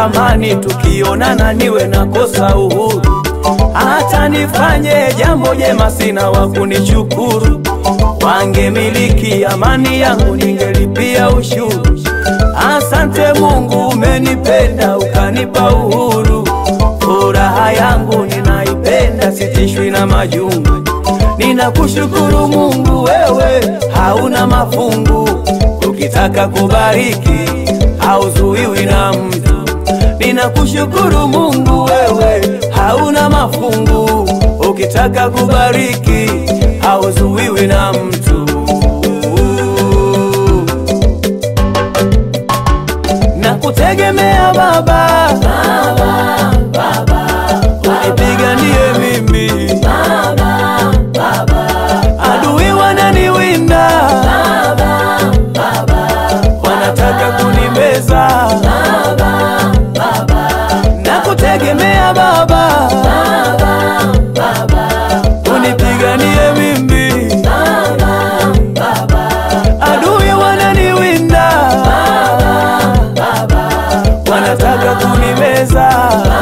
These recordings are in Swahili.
natamani tukionana niwe nakosa uhuru, hata nifanye jambo jema sina wa kunishukuru. Wangemiliki amani yangu ningelipia ushuru. Asante Mungu, umenipenda ukanipa uhuru. Furaha yangu ninaipenda, sitishwi na majungu. Ninakushukuru Mungu, wewe hauna mafungu. Ukitaka kubariki hauzuiwi na mtu. Ninakushukuru Mungu, wewe hauna mafungu. Ukitaka kubariki hauzuiwi na mtu. Nakutegemea Baba, unipiganie mimi, adui wananiwinda, wanataka kunimeza. Nakutegemea Baba, unipiganie mimi, adui wananiwinda, wanataka kunimeza.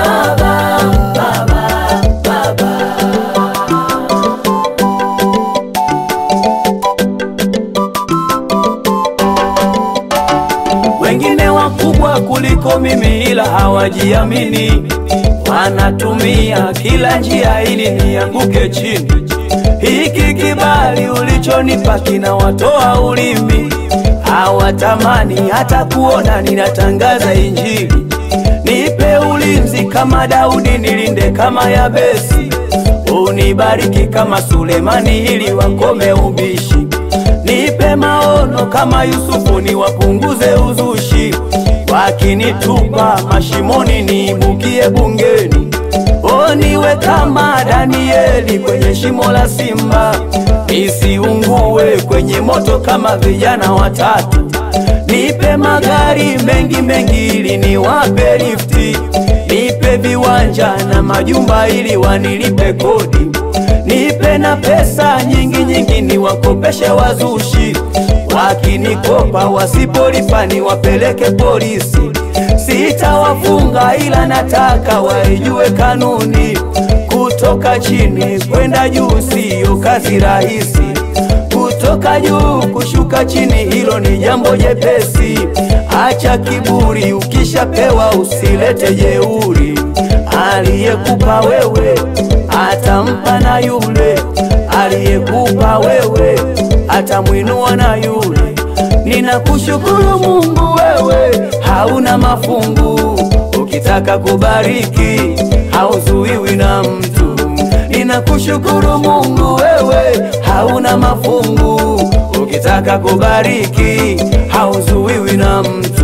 Wengine wakubwa kuliko mimi, ila hawajiamini, wanatumia kila njia ili nianguke chini. Hiki kibali ulichonipa kinawatoa ulimi, hawatamani hata kuona ninatangaza Injili. Nipe ulinzi kama Daudi, nilinde kama Yabesi, unibariki kama Sulemani ili wakome ubishi. Nipe maono kama Yusufu, niwapunguze uzushi. Wakinitupa mashimoni, niibukie bungeni. O, niwe kama Danieli kwenye shimo la simba, nisiungue kwenye moto kama vijana watatu. Nipe magari mengi mengi ili niwape lifti, nipe viwanja na majumba ili wanilipe kodi, nipe na pesa nyingi nyingi niwakopeshe wazushi, wakinikopa wasipolipa niwapeleke polisi. Sitawafunga ila nataka waijue kanuni, kutoka chini kwenda juu siyo kazi rahisi kutoka juu kushuka chini, hilo ni jambo jepesi. Acha kiburi, ukishapewa usilete jeuri. Aliyekupa wewe atampa na yule aliyekupa wewe atamwinua na yule. Ninakushukuru Mungu, wewe hauna mafungu. Ukitaka kubariki hauzuiwi na mtu. Ninakushukuru Mungu, wewe hauna mafungu. Ukitaka kubariki hauzuiwi na mtu.